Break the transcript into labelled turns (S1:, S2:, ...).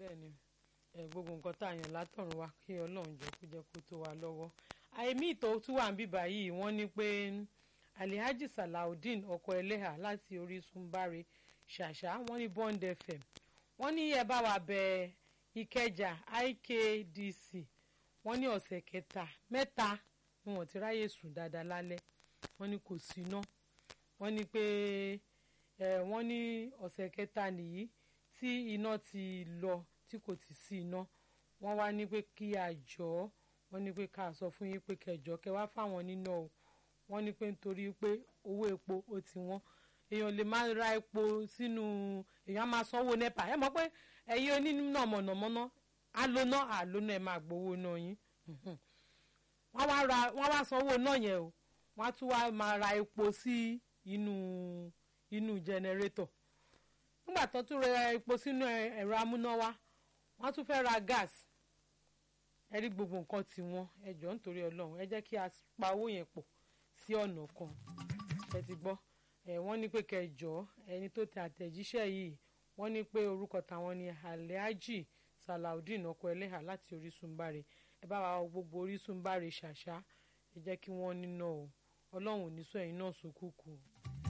S1: bẹ́ẹ̀ni ẹ gbogbo nǹkan tá a yàn látọ̀run wa kí Ọlọ́run jọ kó jẹ́ kó tó wa lọ́wọ́ àìmí ìtọ́ tún wà ń bíbá yìí wọ́n ní pé Alhaji Salaudeen ọkọ ẹlẹ́hà láti Orísun báre ṣàṣà wọ́n ní Bond FM wọ́n ní ẹ bá wa bẹ Ìkẹjà IKDC wọ́n ní ọ̀sẹ̀ kẹta mẹ́ta ni wọ́n ti ráyè sùn dáadáa lálẹ́ wọ́n ní kò sí iná wọ́n ní pé ẹ wọ́n ní ọ̀sẹ̀ kẹta nìyí tí iná ti lọ tí kò ti sí iná wọ́n wá ní pé kí a jọ wọ́n ní pé ká sọ fún yín pé kẹjọ kẹ wá fáwọn níná o wọ́n ní pé nítorí pé owó epo ó ti wọ́n èèyàn lè máa ra epo sínú èèyàn máa sanwó nepa ẹ mọ̀ pé ẹ̀yin oníná mọ̀nàmọ́ná alóná àlóná ẹ̀ máa gbowó náà yín wọ́n wá ra wọ́n wá sanwó náà yẹn o wọ́n á tún wá máa ra epo sí inú inú jẹnẹrétọ̀ nígbà tó tún ra epo sínú ẹ̀rọ amúnáwá wọ́n á tún fẹ́ ra gas ẹ rí gbogbo nǹkan tí wọ́n ẹ jọ̀ọ́ nítorí Ọlọ́run ẹ jẹ́ kí a pa owó yẹn pọ̀ sí ọ̀nà kan ẹ ti gbọ́ ẹ wọ́n ní pé kẹjọ ẹni tó tẹ àtẹ̀jíṣẹ́ yìí wọ́n ní pé orúkọ táwọn ni Alhaji Salaudeen ọkọ ẹlẹ́hà láti Orísun báre ẹ bá wa gbogbo Orísun báre ṣàṣà ẹ jẹ́ kí wọ́n níná o Ọlọ́run ò ní sọ ẹ̀yin náà sókùkù o.